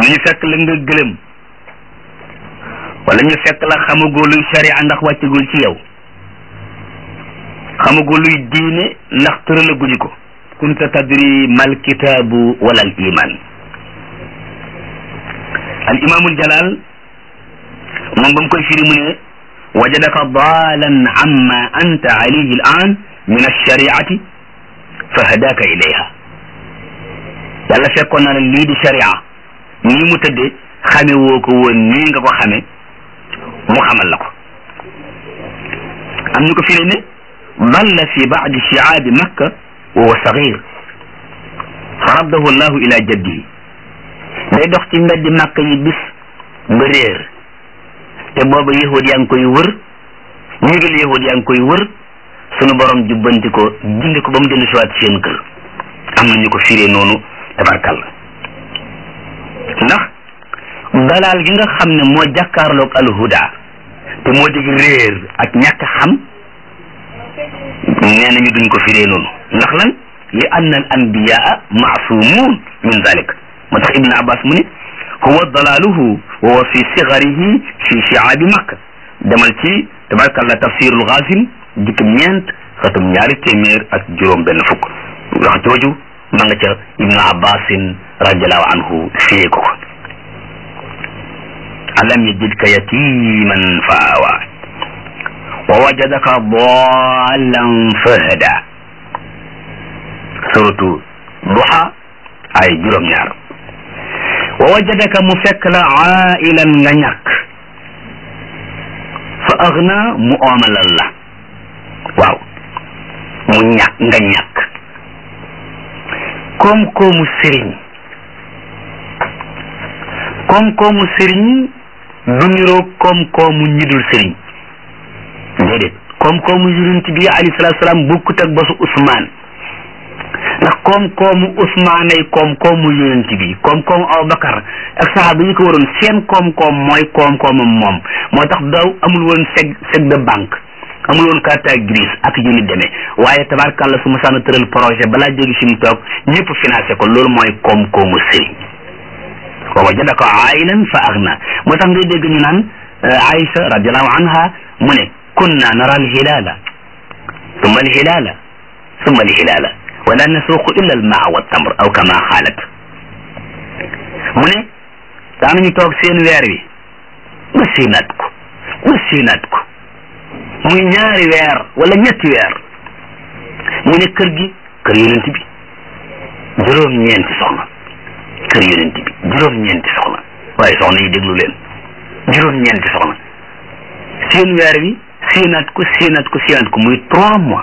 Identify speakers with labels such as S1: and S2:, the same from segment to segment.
S1: ñu fekk la nga gëlëm wala ñu fekk la xamagoo luy sharia ndax wàccagul ci yow xamagoo luy diine ndax tëralaguñu ko kunta tadri mal kitaabu wala al iman al imaamul jalal moom ba mu koy firi mu ne wajadaka daalan amma anta alayhi al an min alshariati fa hadaka ilayha yàlla fekkoon na ne lii di sharia nii mu tëdde xame woo ko woon nii nga ko xame mu xamal la ko am ñu ko firi ne dalla fi baadi shiaabi makka wa huwa sagir fa raddahu llahu ila jaddihi day dox ci mbeddi makka yi bis ba réer te booba yahud yaa ngi koy wër ñigal yahud yaa ngi koy wër sunu borom jubbanti ko gindi ko ba mu dellu siwaat seen kër am na ñu ko firee noonu tabarkalla ndax dalaal gi nga xam ne moo jàkkaarloog alhuda te moo dig réer ak ñàkk xam nee nañu duñ ko firee noonu ndax lan li anna al anbiyaa maasumun min zalik moo tax ibne abbas mu ne huwa dalaaluhu wa huwa fi sigarihi fi shiaabi makka demal ci tabarkalla tafsirul ghasim jikkim ñeent xatum ñaari téeméer ak juróom benn fukk wax jooju ma nga ca ibnu abbasin radiallahu anhu firee ko ko alam yajidka yatiman fa awa wa wajadaka dallan fahada suratu duha ay juróom-ñaar wa wajadaka mu fekk la ailan nga ñàkk fa agna mu oomalal la waaw mu ñàkk nga ñàkk koom-koomu sëriñ koom-koomu sëriñ du niroo koom-koomu ñi dul sëriñ déedéet koom-koomu yonent bi alayhi salaatu salaam bokkut ak basu Usmaan ndax koom-koomu Usmaan ay koom-koomu yonent bi koom-koomu Abubakar ak saxaaba yi ko waroon seen koom-koom mooy koom-koomam moom moo tax daw amul woon seg seg de banque amul woon carte grise ak yu ni demee waaye tabarkàlla su ma sànn tëral projet balaa jóge fi mu toog ñëpp financé ko loolu mooy koom-koomu sëriñ wa wajadaka ailan fa agna moo tax ngay dégg ñu naan Aïcha radiallahu anha mu ne kunna nara alhilala summa alhilala summa alhilala wala nasuuqu illa almaa wa tamr aw kama xaalat mu ne daanañu toog seen weer wi ba séenaat ko ba séenaat ko muy ñaari weer wala ñetti weer ñu ne kër gi kër yonent bi juróom-ñeenti soxna kër yonent bi juróom-ñeenti soxna waaye soxna yi déglu leen juróom-ñeenti soxna seen weer wi séenaat ko séenaat ko séenaat ko muy trois mois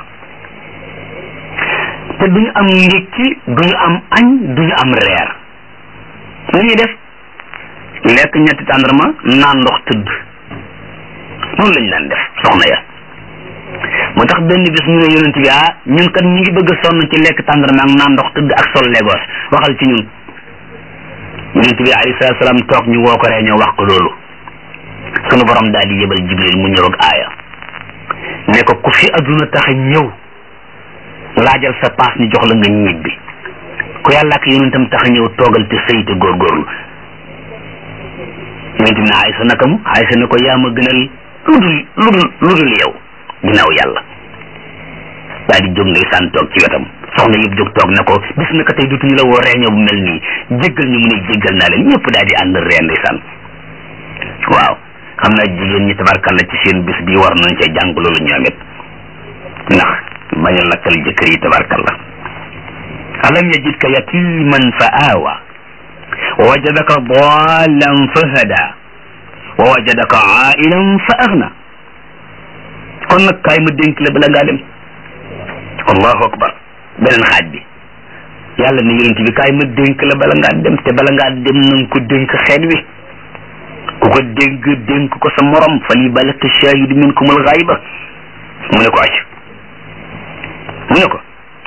S1: te duñu am ndékki duñu am añ duñu am reer lu ñuy def lekk ñetti tàndarma naan ndox tëdd noonu lañ daan def soxna ya moo tax benn bis ñu ne yonent bi ah ñun kat ñu ngi bëgg a sonn ci lekk tàndarma ak naan ndox tëdd ak sol legos waxal ci ñun yonent bi alayhi salaatu salaam toog ñu woo ko ree ñoo wax ko loolu sunu borom daal di yebal jibril mu ñëw ak aaya ne ko ku fi adduna tax a ñëw laajal sa paas ñu jox la nga ñibbi ku yàlla ak yonentam tax a ñëw toogal te sëy te góorgóorlu yonent bi ne Aysa naka mu Aysa ne ko yaa ma gënal lu dul lu dul lu dul yow ginnaaw yàlla daal di jóg ndeysaan toog ci wetam soxna yëpp jóg toog na ko bis na ko tey dutuñu la woo reeñoo bu mel nii jéggal ñu mu ne jéggal naa leen ñëpp daal di ànd ree ndeysaan waaw xam naa jigéen ñi tabarkalla ci seen bis bi war nañ cee jàng loolu ñoom it ndax bañ a lakkal jëkkër yi tabarkalla alam yajidka yatiman fa aawa wa wajadaka dallan fa hada wa wajadaka ailan fa agna kon nag kaay ma dénk la bala ngaa dem allahu akbar beneen xaaj bi yàlla ne yonent bi kaay ma dénk la bala ngaa dem te bala ngaa dem nanga ko dénk xeet wi ku ko dénk dénk ko sa morom fal yuballigh shaahidu minkum al-ghayba mu ne ko ac mu ne ko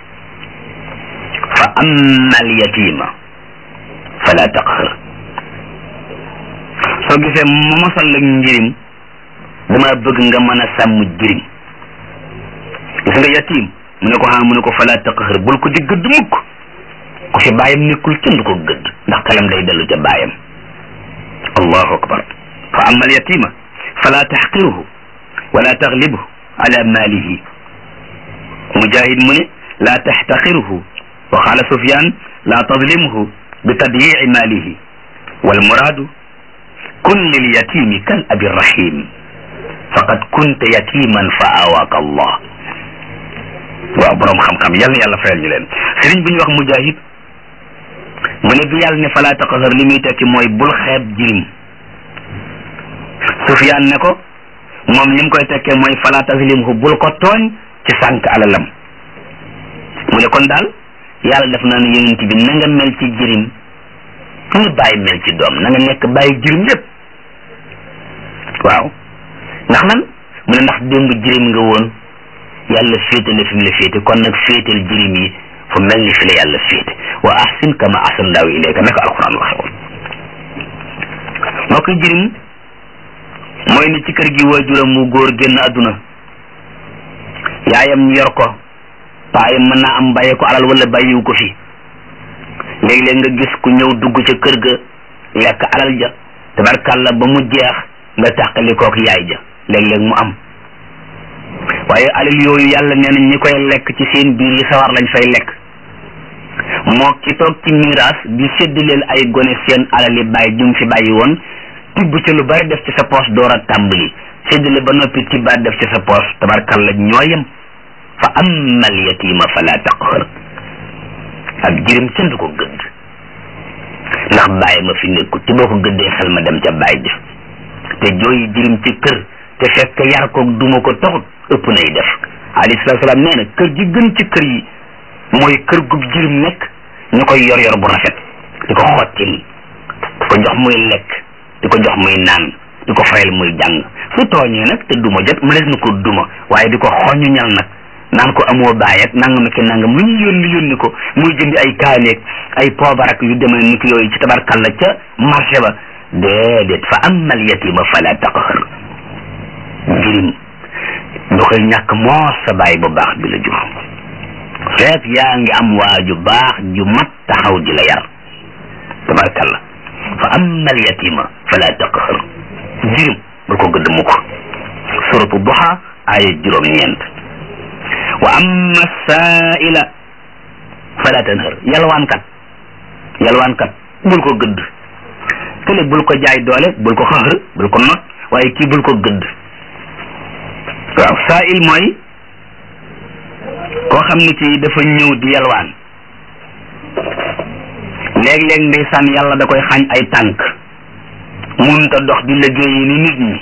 S1: fa amma al-yatima fala taqhar soo gisee ma mosal la njirim dama bëgg nga mën a sàmm jirim gis nga yatim mu ne ko xam mu ne ko fala taqhar bul ko di gëdd mukk ku fi bàyyam nekkul kenn du ko gëdd ndax xelam day dellu ca bàyyam allahu akbar fa amma al yatima fala taxqiruhu wala taglibhu ala malihi mujahid mu ne la taxtaqiruhu wa qala sufyan la tadlimhu bi tadyici malihi walmuraadu kun lilyatimi kal abi rahim faqad kunta yatiman fa awaaka allah waaw boroom xam-xam yal na yàlla fayal ñu leen sëriñ bi ñu wax mujahid mu ne bi yàlla ne fala taqhar li muy tekki mooy bul xeeb jirim sufyaan ne ko moom li mu koy tekkee mooy fala taslimhu bul ko tooñ ci sànq alalam mu ne kon daal yàlla def naa ne yonent bi na nga mel ci jirim ni bàyyi mel ci doom na nga nekk bàyyi jirim lépp waaw ndax nan mu ne ndax démb jirim nga woon yàlla féetale fi mu la féete kon nag féetal jirim yi fu mel ni fi la yàlla féete wa ahsin kama ahsana Allahu ilayka naka alquran waxe woon moo koy jirim mooy ni ci kër gi waajuram mu góor génn àdduna yaayam yor ko paayam mën naa am bàyyi ko alal wala bàyyiwu ko fi léeg-léeg nga gis ku ñëw dugg ca kër ga lekk alal ja tabarkàlla ba mu jeex nga tàqali kook yaay ja léeg-léeg mu am waaye alal yooyu yàlla nee na ñi koy lekk ci seen biir yi sawar lañ fay lekk moo ki toog ci miraas di séddaleel ay gone seen alal yi bàyyi jum fi bàyyi woon tibb ci lu bari def ci sa poos door a tàmbali séddale ba noppi tibbaat def ci sa poos tabarkàlla ñooyam fa amma al yatima fala taqhar ak jirim kenn du ko gëdd ndax bàyyi ma fi nekkut te boo ko gëddee xel ma dem ca bàyyi ja te jooyi jirim ci kër te fekk yar ko duma ko taxut ëpp nay def alayhi salaatu salaam nee na kër gi gën ci kër yi mooy kër gu jirim nekk ñu koy yor yor bu rafet di ko xottil di ko jox muy lekk di ko jox muy naan di ko fayal muy jàng su tooñee nag te duma jot mënees na ko duma waaye di ko xoñu ñal nag naan ko amoo baay ak nangam ki nangam lu ñu yónni yónni ko muy jëndi ay kaaneeg ay poobar ak yu demee ni ki yooyu ci tabarkalla ca marché ba déedéet fa amal yatima fala taqhar jirim du koy ñàkk moo sa baay bu baax bi la jur feek yaa ngi am waa ju baax ju mat taxaw di la yar tabarkalla fa amal yatima fala taqhar jirim bul ko gëdd mukk suratu duha aaya juróom-ñeent wa amma saa'ila fala tanhar yalwaankat yalwaankat bul ko gëdd kële bul ko jaay doole bul ko xaxër bul ko not waaye kii bul ko gëdd waaw saa'il mooy koo xam ne kii dafa ñëw di yalwaan léeg-léeg ndeysaan yàlla da koy xañ ay tànk munta dox di liggéeyi ni nit ñi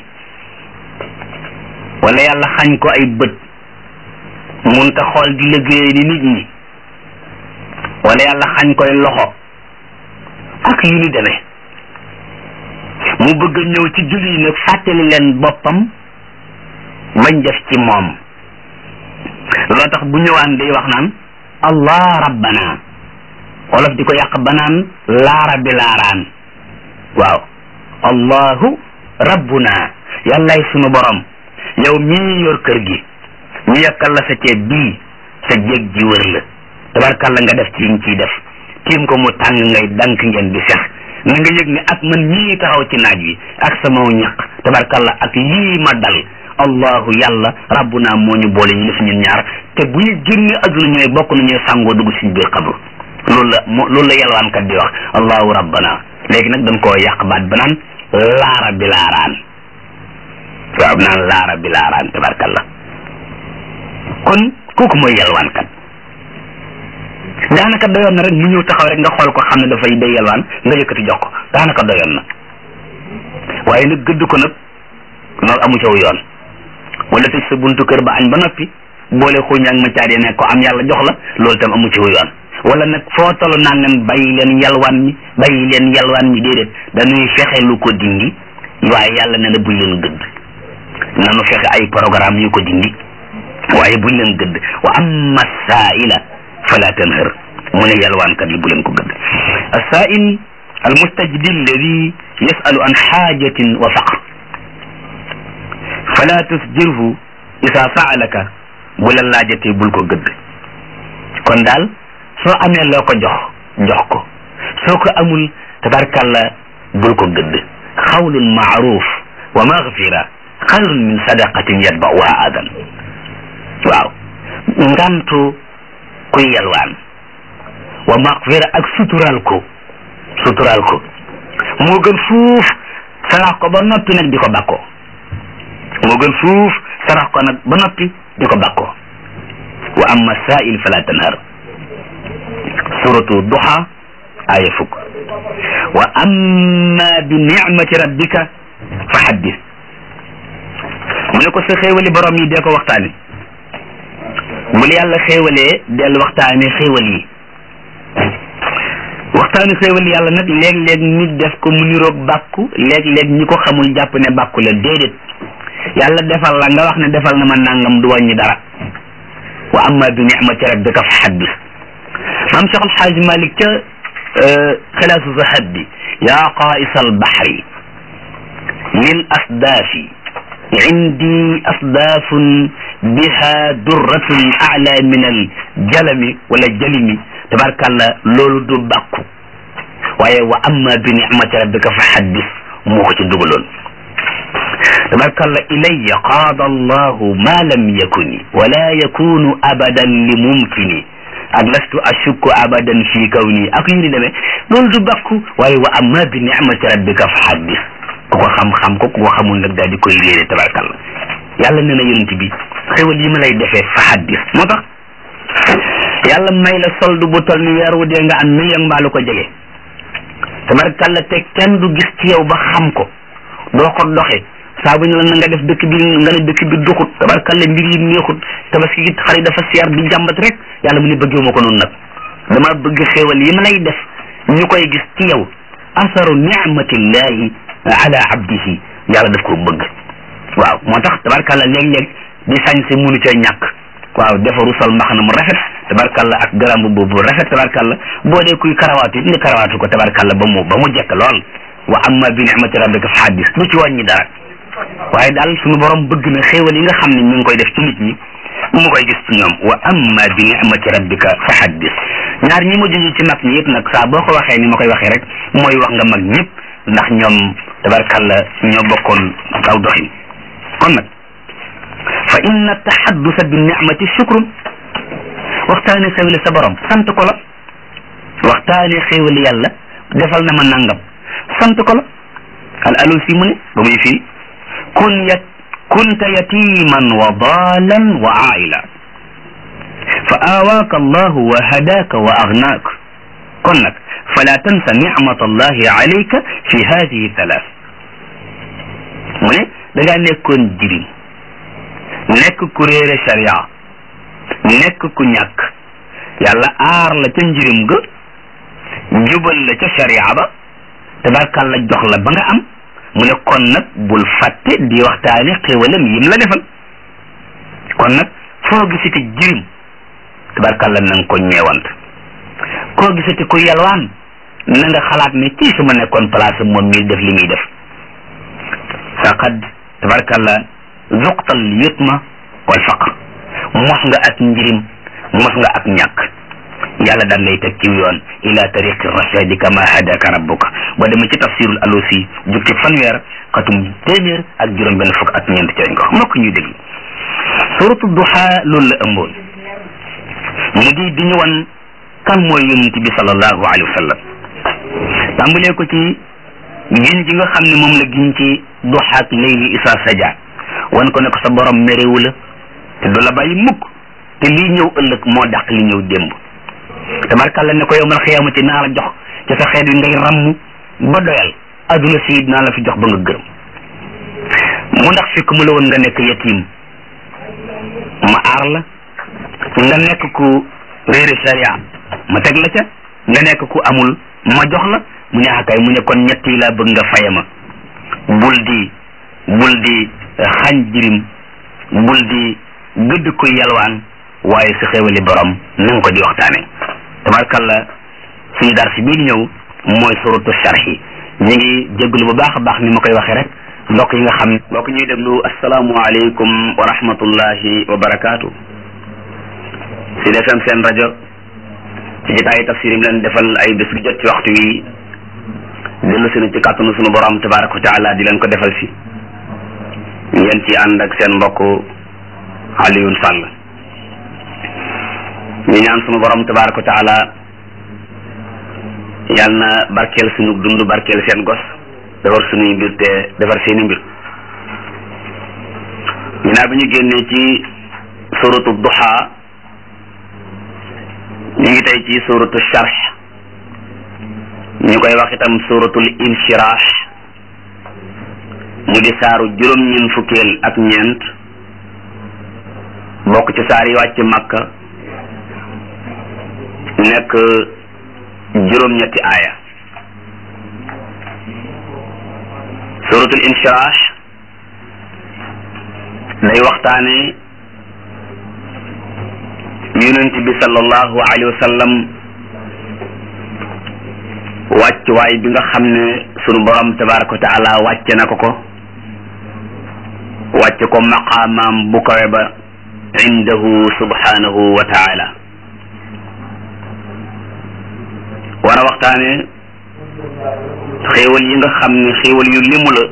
S1: wala yàlla xañ ko ay bët munta xool di liggéey ni nit ñi wala yàlla xañ koy loxo ak yu ni demee mu bëgg ñëw ci julli yi nag fàttali leen boppam bañ def ci moom loo tax bu ñëwaan day wax naan allah rabbana wolof di ko yàq banaan laara bi laaraan waaw allahu rabbuna yàllaay sunu borom yow mii yor kër gi ñu yàkkal la sa ceeb bii sa jéeg ji wër la tabarkalla nga def ci yi nga ciy def tiim ko mu tàng ngay dank ngeen di sex na nga yëg ne ak man ñii taxaw ci naaj wi ak sama ñaq tabarkalla ak lii ma dal allahu yàlla rabbuna moo ñu boole ñu def ñun ñaar te bu ñu génnee adduna ñooy bokk nañuy sàngoo dugg suñu biir xabru loolu la mo loolu la yalwaankat di wax allahu rabbana léegi nag dañ koo yàq baat ba naan laara bi laaraan waaw naan laara bi laaraan tabarkalla kon kooku mooy yalwaankat daanaka doyoon na rek mu ñëw taxaw rek nga xool ko xam ne dafay day yalwaan nga yëkkati jox ko daanaka doyoon na waaye nag gëdd ko nag loolu amu caw yoon wala tëj sa buntu kër ba añ ba noppi boole xuuñ ak ma caadee ne ko am yàlla jox la loolu tam amu caw yoon wala nag foo tollu naan leen bàyyi leen yalwaan mi bàyyi leen yalwaan mi déedéet dañuy fexe lu ko dindi waaye yàlla ne na buñ leen gëdd nanu fexe ay programme yu ko dindi waaye buñ leen gëdd wa amma saaila fala tanhar mu ne yalwaankat yi bu leen ko gëdd asaail almustajdi alladi yasalu an xaajatin wa faqr fala tusjirhu isa saalaka bu la laajatee bul ko gëdd kon daal soo amee loo ko jox jox ko soo ko amul tabarkalla bul ko gëdd xawlun maaruf wa magfira xayrun min sadaqatin yatba'uha adan waaw ngantu kuy yalwaan wa magfira ak sutural ko sutural ko moo gën fuuf sarax ko ba noppi nag di ko bakkoo moo gën fuuf sarax ko nag ba noppi di ko bakkoo wa amma saa'il fala tanhar suratu duha aya fukk wa amma bi nicmati rabbika fa haddis mu ne ko sa xéewali borom yi dee ko waxtaane bu la yàlla xéewalee del waxtaane xéewal yi waxtaane xéewal yàlla nag léeg-léeg nit def ko mu niroog bàkku léeg-léeg ñi ko xamul jàpp ne bàkku la déedéet yàlla defal la nga wax ne defal na ma nangam du wàññi dara wa amma bi nicmati rabbika fa haddis maam Cheikh Alxaaji Malik ca xilaasu zahab bi yaa qaa'isa albahri lil asdaafi indi asdaafun biha durratun a'la min aljalami wala jalimi tabarkàlla loolu du bàkku waaye wa amma bi nicmati rabbika fa haddis moo ko ci dugaloon tabarkàlla ilayya qaada allahu ma lam yakuni wala yakunu abadan li mumkini ak lastu ashukku abadan fi kawni ak yu ni demee loolu du bàkku waaye wa amma bi nicmati rabbika fa haddis ku ko xam-xam ko ku ko xamul nag daal di koy réere tabarkàlla yàlla nee na yonent bi xéwal yi ma lay defee fa haddis moo tax yàlla may la solde bu toll ni weer wu dee nga am million mbaa lu ko jege tabarkàlla te kenn du gis ci yow ba xam ko doo ko doxe saa bu ñu la na nga def dëkk bi nga ne dëkk bi duxut tabarkàlla mbir yi neexut tabaski gi xar yi dafa seer di jàmbat rek yàlla mu ne bëggee ma ko noonu nag dama bëgg xéewal yi ma lay def ñu koy gis ci yow asaru nicmatillahi ala abdihi yàlla daf ko bëgg waaw moo tax tabarkàlla léeg-léeg di sañse munu cee ñàkk waaw defaru sol mbaxana mu rafet tabarkàlla ak garambu boobu rafet tabarkàlla boo dee kuy karawaatu it nga karawaatu ko tabarkàlla ba mu ba mu jekk lool wa amma bi nicmati rabbika fa haddis lu ci wàññi dara waaye daal suñu borom bëgg na xéewal yi nga xam ne mi ngi koy def ci nit ñi mu koy gis ci ñoom wa amma bi nicmati rabbika fa haddis ñaar ñi ma junj ci mag ñi yëpp nag saa boo ko waxee ni ma koy waxee rek mooy wax nga mag ñëpp ndax ñoom tabarkàlla ñoo bokkoon aw doxin kon nag fa inna tahaddusa bi nicmati shukrun waxtaane xéewali sa borom sant ko la waxtaane xéewali yàlla defal na ma nangam sant ko la al alusi mu ne ba muy fii kun yat kunta yatiman wa dalan wa aila fa awaaka allahu wa hadaaka wa agnaak kon nag fala tansa nicmat allahi alayka fi hadihi thalath mu ne da ngaa nekkoon jirim nekk ku réere sharia nekk ku ñàkk yàlla aar la ca njirim ga jubal la ca sharia ba tabarkàlla jox la ba nga am mu ne kon nag bul fàtte di waxtaane xéwalam yim la defal kon nag foo gisati jirim tabarkàlla na nga ko ñeewant koo gisati ku yalwaan na nga xalaat ne kii su ma nekkoon place moom mii def li muy def faqad tabarkàlla zuqtal yutma wal faqr mos nga ak njirim mos nga ak ñàkk yàlla daan lay teg ci yoon ila tariqi rashadi kama hadaka rabbuka boo demee ci tafsirul alusi jukki fanweer xatum téeméer ak juróom benn fukk ak ñeent ci lañ ko mbokk ñuy déglu suratu duha loolu la ëmboon mu di di ñu wan kan mooy yonent bi sallallahu alayhi wa sallam tàmbalee ko ci giñ gi nga xam ne moom la giñ ci duha ak layli isa saja wan ko ne ko sa borom méréwu la te du la bàyyi mukk te lii ñëw ëllëg moo dàq li ñëw démb tabarkàlla ne ko yow mal xiyaamati naa la jox ci sa xeet wi ngay ramm ba doyal adduna si naa la fi jox ba nga gërëm mu ndax fekk mu la woon nga nekk yatim ma aar la nga nekk ku réere sharia ma teg la ca nga nekk ku amul ma jox la mu ne akay mu ne kon ñett yi laa bëgg nga faye ma bul di bul di xañ jirim bul di gëdd ko yalwaan waaye sa xéwali borom na nga ko di waxtaane tabarkalla suñu dar si bii di ñëw mooy suratu sharhi ñu ngi jégalu bu baax a baax ni ma koy waxee rek mbokk yi nga xam ne mbokk ñuy déglu asalaamualeykum wa rahmatullahi wa barakaatu si defem seen rajo ci jotaayu tafsir yi leen defal ay bés bu jot ci waxtu wi dellu si na ci kàttanu sunu borom tabaraka wa taala di leen ko defal si ngeen ci ànd ak seen mbokk Alioune Sall ñu ñaan sunu borom tabaraka wa taala yal na barkeel sunu dund barkeel seen gos defar sunuy mbir te defar seeni mbir ginnaaw bi ñu génnee ci suratu duha ñu ngi tey ci suratu sharh ñu koy wax itam suratul inshirah mu di saaru juróom-ñeent fukkeel ak ñeent bokk ci saar yi wàcc makka nekk juróom-ñetti aaya suratul inshirah day waxtaane yonent bi sallallahu alayhi wa sallam wàccuwaay bi nga xam ne sunu borom tabaraka wa taala wàcce na ko ko wàcce ko maqaamaam bu kawe ba indahu subhanahu wa taala war a waxtaane xéewal yi nga xam ne xéewal yu limu la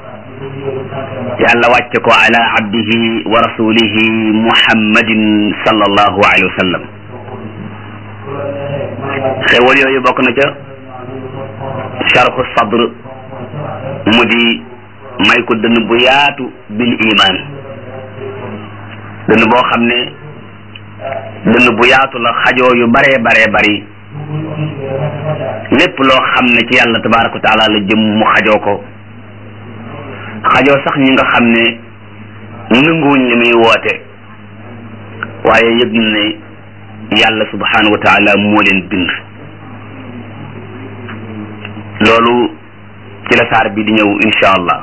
S1: yàlla wàcce ko ala abdihi wa rasulihi muhammadin sallallahu alayhi wa sallam xéewal yooyu bokk na ca sharhu sadr mu di may ko dënn bu yaatu bil iman dënn boo xam ne dënn bu yaatu la xajoo yu baree baree bari lépp loo xam ne ci yàlla tabaraka wa taala la jëm mu xajoo ko xajoo sax ñi nga xam ne nanguwuñ li muy woote waaye yëg ne yàlla subhanahu wa taala moo leen bind loolu ci la saar bi di ñëw insha allah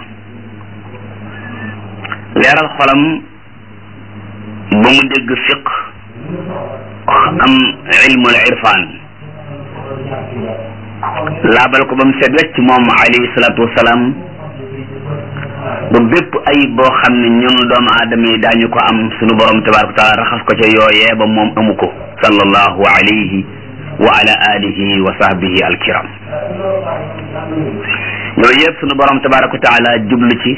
S1: leeral xolam ba mu dégg fiq am ilmul irfan laabal ko ba mu set wecc moom alayhi salaatu wasalaam ba bépp ayib boo xam ne ñun doomu aadama yi daañu ko am sunu borom tabaraka wa taala raxas ko ca yooyee ba moom amu ko sallallahu alayhi wa ala alihi wa sahbihi alkiram yooyu yëpp sunu borom tabaraka wa taala jublu ci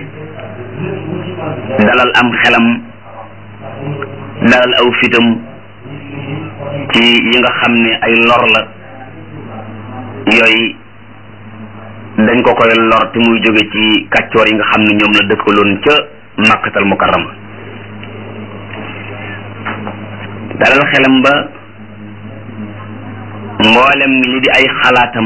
S1: dalal am xelam dalal aw fitam ci yi nga xam ne ay lor la yooyu dañ ko koy lor te muy jóge ci kàccoor yi nga xam ne ñoom la dëkkaloon ca makkatal mukarrama dalal xelam ba mboolem li di ay xalaatam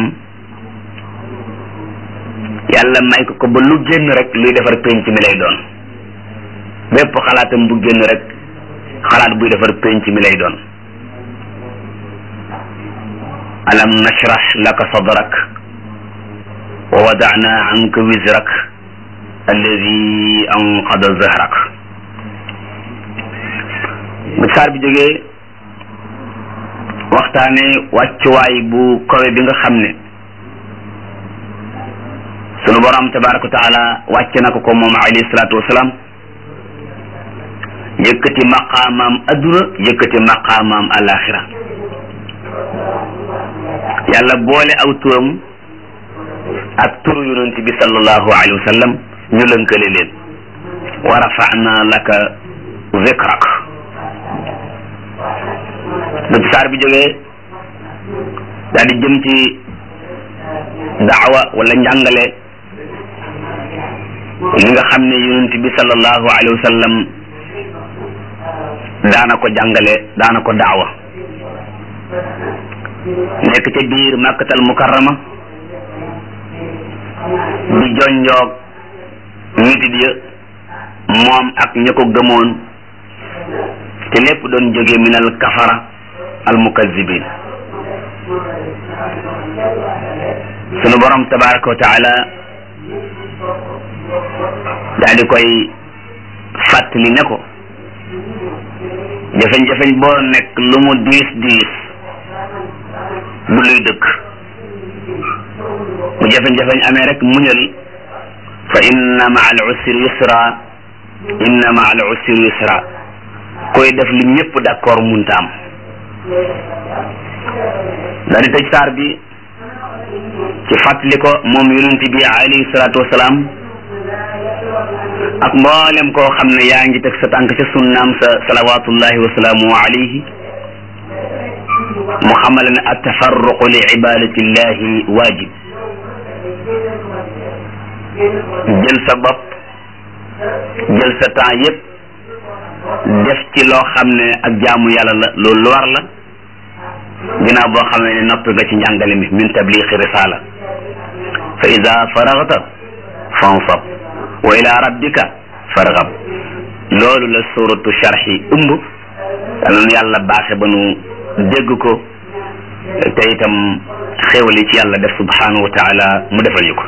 S1: yàlla may ko ko ba lu génn rek luy defar penc mi lay doon bépp xalaatam bu génn rek xalaat buy defar penc mi lay doon alam nashrah laka sadrak wa wadana anka wizrak alladi anqada zahrak bu saar bi jógee waxtaane wàccuwaay bu kawe bi nga xam ne sunu borom tabaraka wa taala wàcce na ko ko moom alayhi salaatu wasalaam yëkkati maqaamaam adduna yëkkati maqaamaam alaxira yàlla boole aw turam ak turu yonent bi sallallahu alayhi wa sallam ñu lënkale leen wa rafa'na laka zikrak bu saar bi jógee daal di jëm ci daawa wala njàngale li nga xam ne yonent bi sallallahu alayhi wa sallam daana ko jàngale daana ko daawa nekk ca biir makkatal mukarrama di jonjoog nitit ya moom ak ña ko gëmoon te lépp doon jóge minal kafara al mukazzibin sunu borom tabaraka wa taala daal di koy fàttali ne ko jafeñ-jafeñ boo nekk lu mu diis diis du luy dëkk bu jafeñ-jafeñ amee rek muñal fa inna ma al usri yusra inna ma al usri yusra koy def li ñëpp d'accord munta am daal di tëj saar bi ci fàttali ko moom yonent bi alayhi salaatu wasalaam ak mboolem koo xam ne yaa ngi teg sa tànk ca sunnaam sa salawatullahi wasalaamu alayhi mu xamal ne attafarruqu li ibadatillahi waajib jël sa bopp jël sa temps yépp def ci loo xam ne ak jaamu yàlla la loolu lu war la ginnaaw boo xam ne noppi nga ci njàngale mi min tabliixi risala fa ida faragta fansab wa ila rabbika fargab loolu la suratu sharxi ëmb yàlla yàlla baaxe ba nu dégg ko te itam xéewali ci yàlla def subhanahu wa taala mu defal ñu ko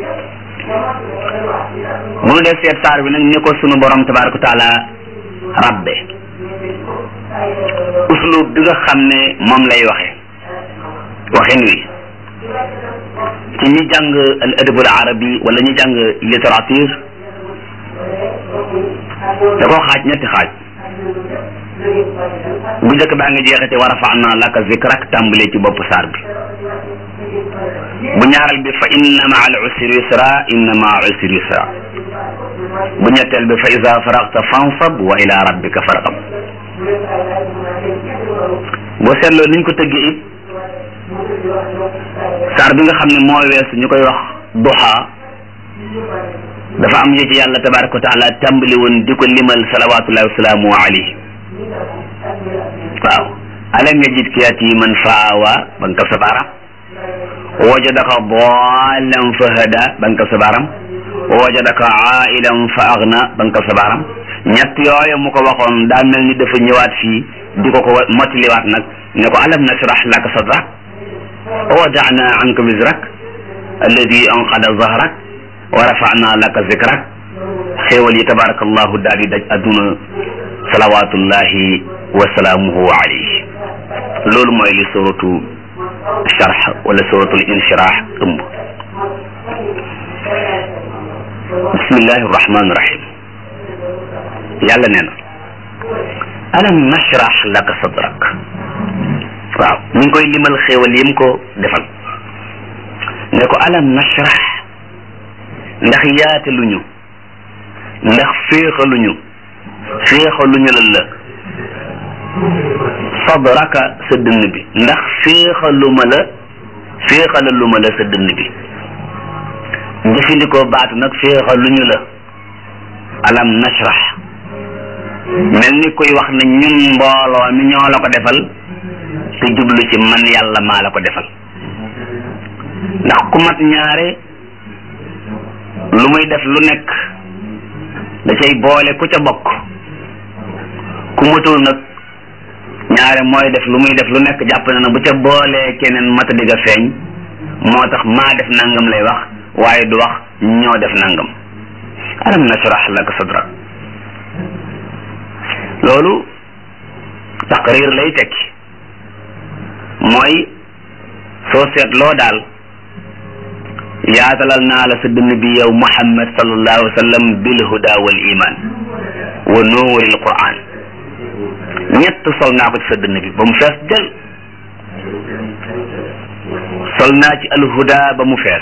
S1: bu nu def seet saar bi nag ni ko sunu borom tabaraka wa taala rabbe uslub bi nga xam ne moom lay waxe waxin wi ci ñi jàng al adabul arabi wala ñi jàng littérature da koo xaaj ñetti xaaj bu njëkk baa ngi jeexate wa rafa'na laka zikrak tàmbalee ci bopp saar bi bu ñaareel bi fa inna ma al usri yusra inna ma al usri yusra bu ñetteel bi fa iza faragta fansab wa ila rabbika farghab boo seetloo niñ ko tëggee it saar bi nga xam ne moo weesu ñu koy wax duha dafa am yu ci yàlla tabaraka wa taala tàmbali woon di ko limal salawatullahi wasalaamu alayhi waaw alam yajidka yatiman faawa ba nga ko sa baaraam wajadaka daalan fa hada ba nga ko sa baaraam wajadaka ailan fa agna ba nga ko sa baaraam ñett yooyu mu ko waxoon daa mel ni dafa ñëwaat fii di ko ko mottaliwaat nag ne ko alam nashrah laka sadrak wa wada'na anka wizrak alladi anqada zahrak wa rafa'na laka zikrak xéewal yi tabarakallahu daal di daj adduna salawatullahi wa salaamuhu alayhi loolu mooy li suratu sharh wala suratul inshirah ëmb bismillahi rahmani rahim yàlla nee na alam nashrah laka sadrak waaw ñu ngi koy limal xéewal yim ko defal ne ko alam nashrah ndax yaataluñu ndax féexaluñu féexaluñu lan la sadraka sa dënn bi ndax féexaluma la féexalaluma la sa dënn bi jëfandikoo baatu nag féexaluñu la alam nashrah mel ni kuy wax ne ñun mbooloo mi ñoo la ko defal te jublu ci man yàlla maa la ko defal ndax ku mat ñaare lu muy def lu nekk da cay boole ku ca bokk ku matul nag ñaare mooy def lu muy def lu nekk jàpp na na bu ca boolee keneen mata digga feeñ moo tax maa def nangam lay wax waaye du wax ñoo def nangam alam nashrah laka sadrak loolu taqrir lay tekki mooy soo seetloo daal yaatalal naa la sa dënn bi yow muhammad sallallahu alayhi wa sallam bil huda wal iman wa nuuril quran ñett sol naa ko ci sa dënn bi ba mu fees del sol naa ci al huda ba mu fees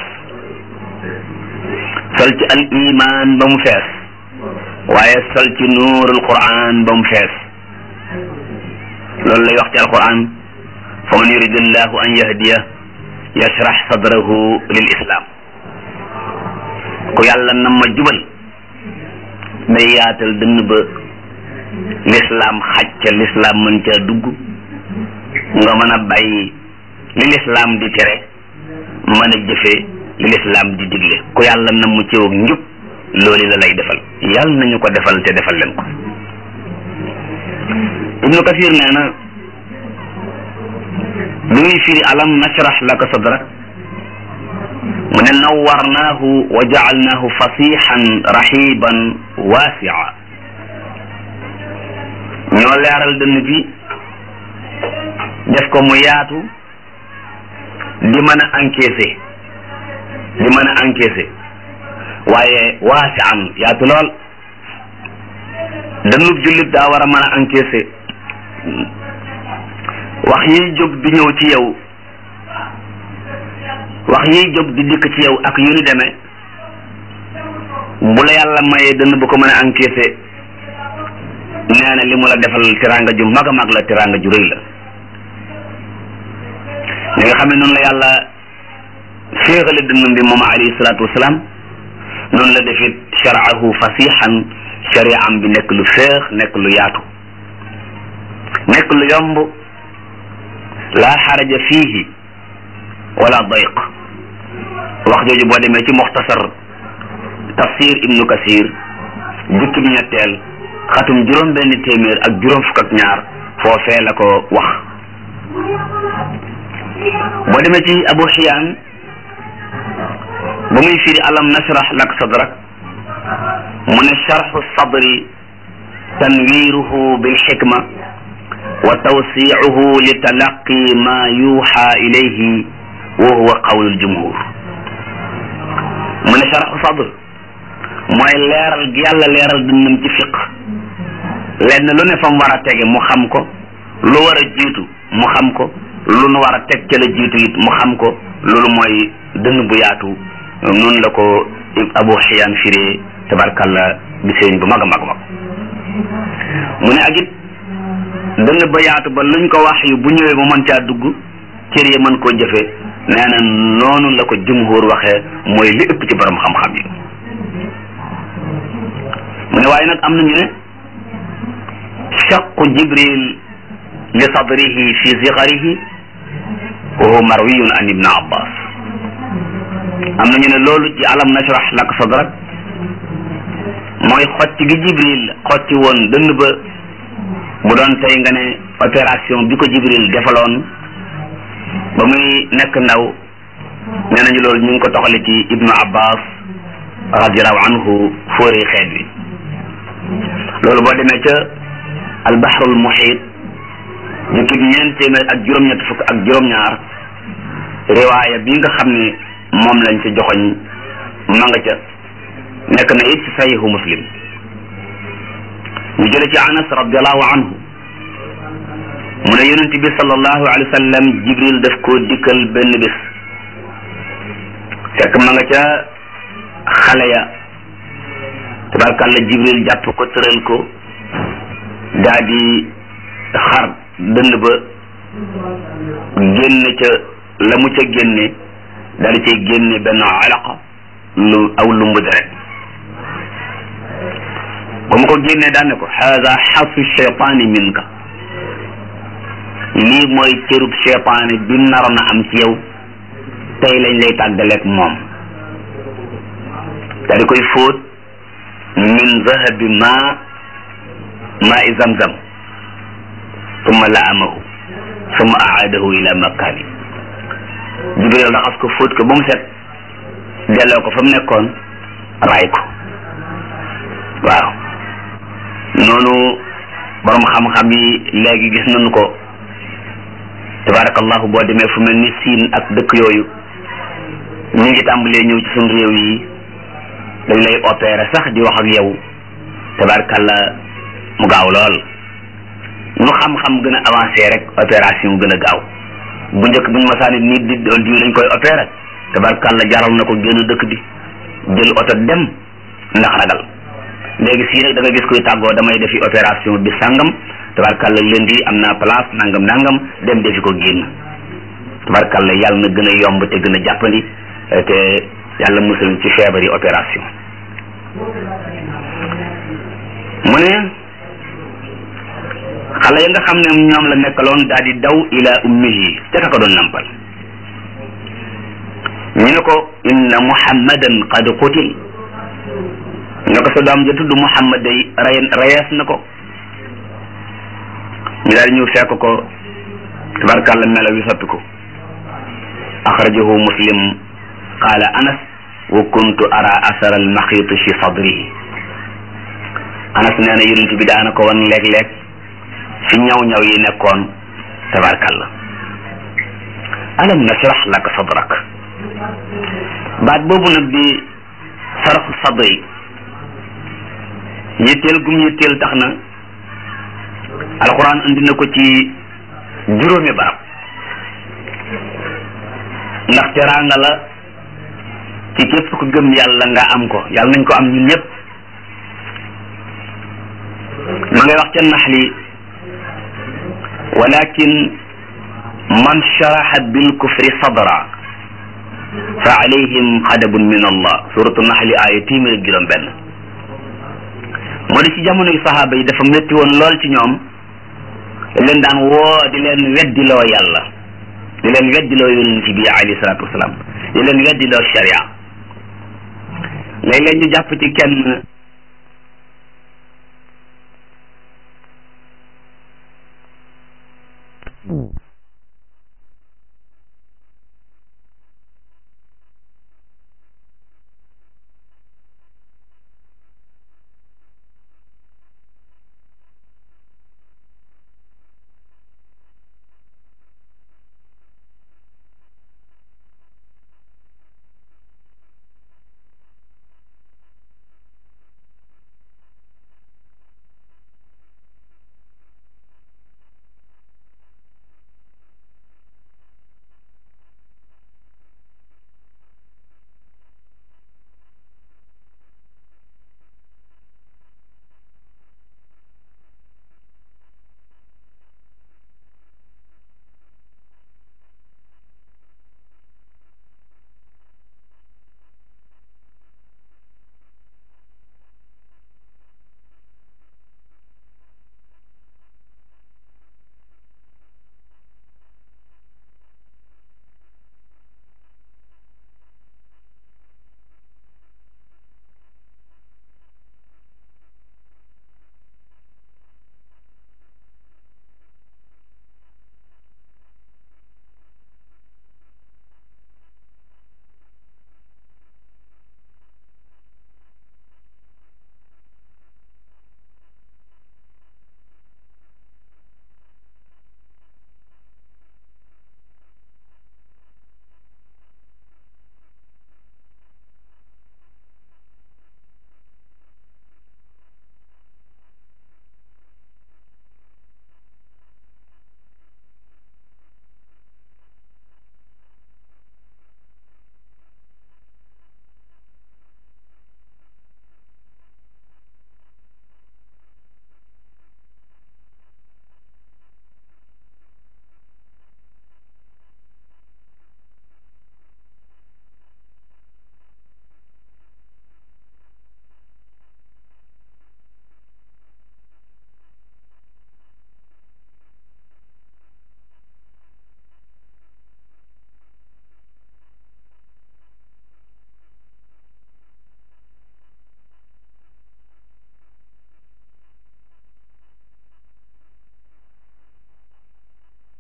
S1: sol ci al iman ba mu fees waaye sol ci nuurul quran ba mu fees loolu lay wax ci alquran fa man yuridillahu an yahdiya yashrah sadrahu lil islam ku yàlla na ma jubal day yaatal dënn ba l'islam xaj ca l'islam mën caa dugg nga mën a bàyyi li l'islam di tere mën a jëfe li l'islam di digle ku yàlla na mu ciw njub loolu la lay defal yàlla nañu ko defal te defal leen ko ibnu kasir nee na bi muy firi alam nashrah laka sadrak mu ne nawwarnaahu wa jaalnaahu fasixan raxiban waasia ñoo leeral dënn bi def ko mu yaatu di mën a encaisser di mën a encaisser waaye waasian yaatu lool dënnub jullit daa war a mën a encaisser wax yiy jóg di ñëw ci yow wax yiy jóg di dikk ci yow ak yu ni demee bu la yàlla mayee dënn bu ko mën a encaissé nee na li mu la defal teraanga ju mag a mag la teraanga ju rëy la li nga xam ne noonu la yàlla féexale dënnam bi moom alayhi salaatu wasalaam noonu la defit sharaahu fasixan shariam bi nekk lu féex nekk lu yaatu nekk lu yomb laa xaraja fiihi wala dayq wax jooju boo demee ci muxtasar tafsir ibnu kasir jukki bi ñetteel xatum juróom benn téeméer ak juróom fukk ak ñaar foofee la ko wax boo demee ci abu xiyaan ba muy firi alam nashrah lak sadrak mu ne sharxu sadri tanwiruhu bilxikma wa tawsicuhu li talaqi ma yuuxa ilayhi wa huwa qawlu ljumhur mu ne sharxu sadr mooy leeral gi yàlla leeral dundam ci fiq lenn lu ne fa mu war a tege mu xam ko lu war a jiitu mu xam ko lu nu war a teg ca la jiitu it mu xam ko loolu mooy dënn bu yaatu noonu la ko abu xiyaan firee tabarkalla bi sëriñ bu mag a mag mag mu ne ak it dënn ba yaatu ba luñ ko wax yu bu ñëwee mu mën caa dugg cër yi mën koo jëfe nee na noonu la ko jumhur waxee mooy li ëpp ci borom xam-xam yi mu ne waaye nag am nañu ne shaqu jibril li sadrihi fi zigarihi wa huwa marwiyun an ibn abbas am nañu ne loolu ci alam nashrah lak sadrak mooy xocc gi jibril xocc woon dënn ba bu doon tey nga ne opération bi ko jibril defaloon ba muy nekk ndaw nee nañu loolu ñu ngi ko toxale ci ibnu abbas radiallahu anhu fóoree xeet wi loolu boo demee ca albahrul muhit jukki bi ñeent téeméer ak juróom-ñett fukk ak juróom-ñaar riwaaya bi nga xam ne moom lañ ca joxoñ ma nga ca nekk na it ci sahihu muslim ñu jële ci anas radiallahu anhu mu ne yonent bi sallallahu alayhi wa sallam jibril daf koo dikkal benn bés fekk ma nga ca xale ya tabarkàlla jibril jàpp ko tëral ko daa di xar dënd ba génne ca la mu ca génne daa di cay génne benn alaqa lu aw lumbu deret ba mu ko génnee daan ne ko haada xasu cheytaani minka lii mooy cërub cheytaani bi naroon a am ci yow tey lañ lay tàggaleeg moom daa di koy fóot min zahabi ma ma i zamzam summa laamahu summa aadahu ila makkaani jibril raxas ko fóot ko ba mu set delloo ko fa mu nekkoon raay ko waaw noonu borom xam-xam yi léegi gis nañu ko tabarakallahu boo demee fu mel ni siin ak dëkk yooyu ñu ngi tàmbalee ñëw ci suñu réew yi dañ lay opérer sax di wax ak yow tabarakallah mu gaaw lool nu xam-xam gën a avancé rek opération gën a gaaw bu njëkk buñ masaani nit di diw lañ koy opérer tabarakallah jaral na ko génn dëkk bi jël oto dem ndax ragal léegi sii nag da nga gis koy tàggoo damay defi opération bi sàngam tabarkalla lundi am naa place nangam nangam dem defi ko génn tabarkalla yàlla na gën a yomb te gën a jàppandi te yàlla musal ci feebar yi opération mu ne xale ya nga xam ne ñoom la nekkaloon daal di daw ila ummihi ca ka ko doon nampal ñu ne ko inna muhammadan qad qutil ne ko sa doom ja tudd muhammad day ray rayees na ko ñu daal ñëw fekk ko tabarkàlla melo wi soppi ko axrajahu muslim qaala anas wa kuntu ara asara almaxiit fi sadrihi anas nee na yonent bi daana ko wan léeg-léeg fi ñaw-ñaw yi nekkoon tabarkàlla alam nashrah laka sadrak baat boobu nag di sarxu sadri yitteel gum yitteel tax na alquran andi na ko ci juróomi barab ndax teraanga la ci képp ku gëm yàlla nga am ko yàlla nañ ko am ñun ñëpp ma ngay wax ca naxli walakin man sharaxa bil kufri sadra fa alayhim xadabun min allah suratu naxli aaya téeméer ak juróom benn moo di ci jamonoy saxaaba yi dafa métti woon lool ci ñoom leen daan woo di leen weddiloo yàlla di leen weddiloo yonent bi alayhi salaatu wasalaam di leen weddiloo sharia léeg-léeg ñu jàpp ci kenn